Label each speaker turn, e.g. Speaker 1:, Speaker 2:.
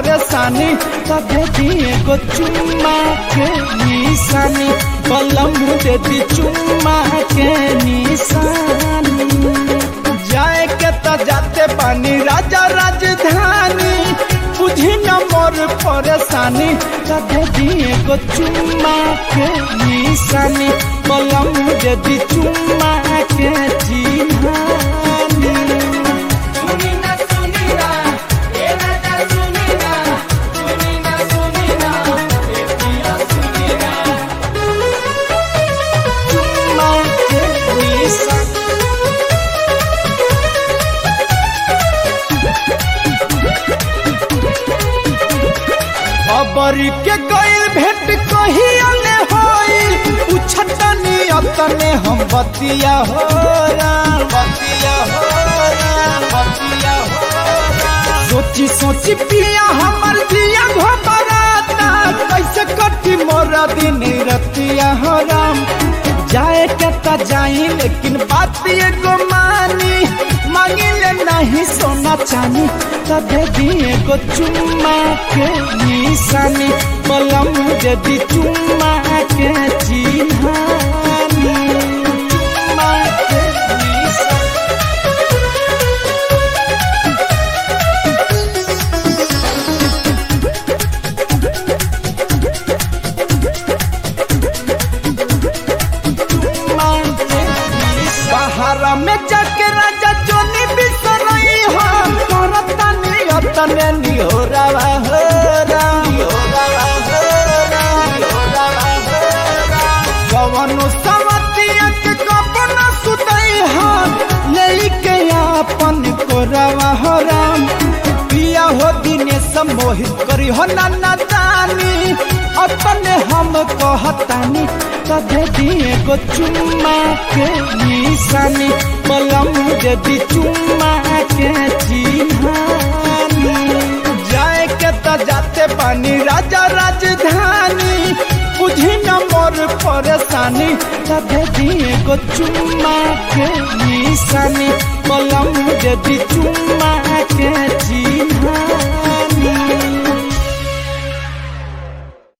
Speaker 1: परेशानी तबे दिए गो चुम्मा के निशानी बलम दे दी चुम्मा के निशानी जाए के त जाते पानी राजा राजधानी बुझी न मोर परेशानी तबे दिए गो चुम्मा के निशानी बलम दे दी चुम्मा के चिन्हानी
Speaker 2: सुनी ना सुनी ना ए राजा सुनी ना सुनी ना सुनी ना ए पिया सुनी ना
Speaker 1: चुम्मा के निशानी खबरी के गइल भेंट कहिया ने होइल पूछतनी अतने हम बतिया हो बतिया हो बतिया हो सोची सोची पिया हमर दिया घबराता कैसे कटी मोरा दिन रतिया हो राम जाए के त जाई लेकिन बात एगो मानी मांगिले नहीं सोना चानी तबे दिए गो चुम्मा के निशानी बलम यदि चुम्मा के चिन्हानी चुम्मा के निशानी सहारा में जाके राजा जोनी बिसरई हो करता नियतने निहोरावा हो निहोरावा हो निहोरावा हो कवनो सवतिया के कपना सुतई हो लेके अपन कोरावा हो राम पिया हो दिने सम्मोहित करी हो नाना दानी अपने हम कहतानी तबे दिए गो चुम्मा के निशानी बलम यदि चुम्मा के चिन्हानी जाए के त जाते पानी राजा राजधानी बुझी न मोर परेशानी तबे दिए गो चुम्मा के निशानी बलम यदि चुम्मा के चिन्हानी